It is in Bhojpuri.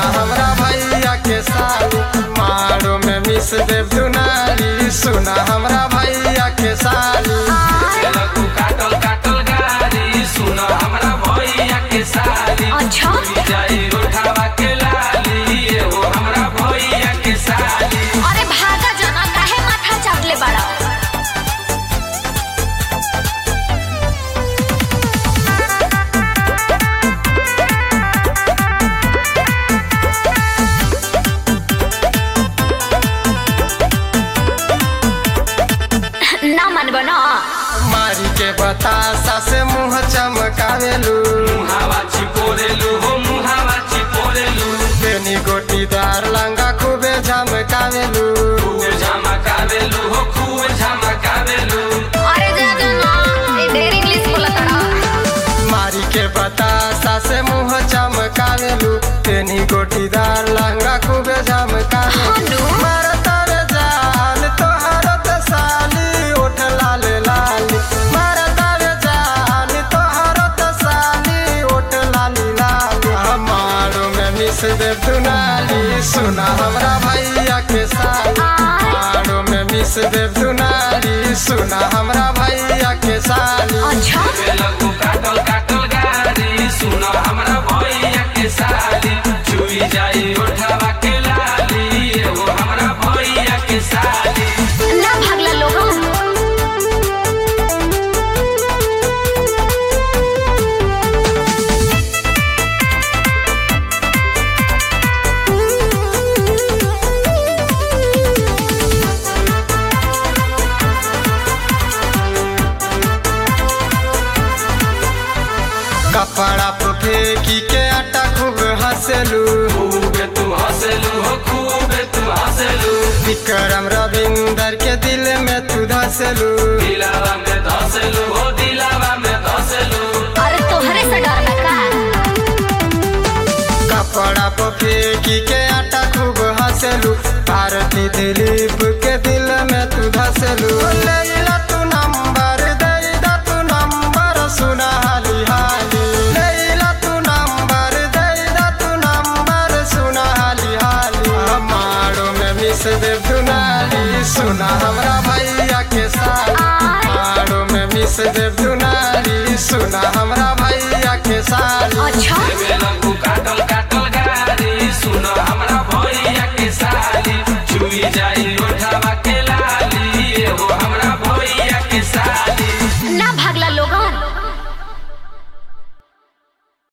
हमरा भैया के साली मारो में मिस देव दुनारी सुना हमरा भैया के साली लगू काटल काटल गाड़ी सुन हमरा भैया के साली अच्छा जाई उठावा के लाली एहो हमरा भैया के साली अरे भागा जना काहे माथा चाटले बड़ा ना मानबो ना मारी के बतासा से मुंह चमकावेलू मुहावा चिपोरेलू हो मुहावा चिपोरेलू बेनी गोटीदार लंगा खूबे झमकावेलू खूब झमकावेलू हो खूब झमकावेलू अरे जा जना ए ढेर इंग्लिश बोलत ना मारी के बतासा से मुंह चमकावेलू बेनी गोटीदार लंगा खूबे झमकावेलू हनु मारतर जान तोहर त साली ओठ लाल लाली मारतर जान तोहर त साली ओठ लाली लाली हमारो में मिस दे दुनाली सुना हमरा भैया के साली हमारो में मिस दे दुनाली सुना हमरा भैया के साली अच्छा लगू काटल काटल गाड़ी सुन हमरा भैया के साली चुई जाई उठावा के लाली एहो हमरा भैया के साली ना भागला लोग कपड़ा पे फेंकी के आटा खूब हंसलू खूब तू हंसलू हो खूब तू हंसलू विक्रम रविंदर के दिल में तू धसलू दिलावा में धसलू हो दिलावा में धसलू अरे तोहरे से डर ना का कपड़ा पे फेंकी के आटा खूब हंसलू भारती दिलीप के दिल में तू धसलू लैला तू नंबर दे दा तू नंबर सुना हाली हाली लैला तू नंबर दे दा तू नंबर सुना हाली हाली हमारो में मिस देव दुनाली सुना हमरा भैया के साली हमारो में मिस देव दुनाली सुना हमरा भैया के साली अच्छा लगू काटल काटल गाड़ी सुन हमरा भैया के साली चुई जाई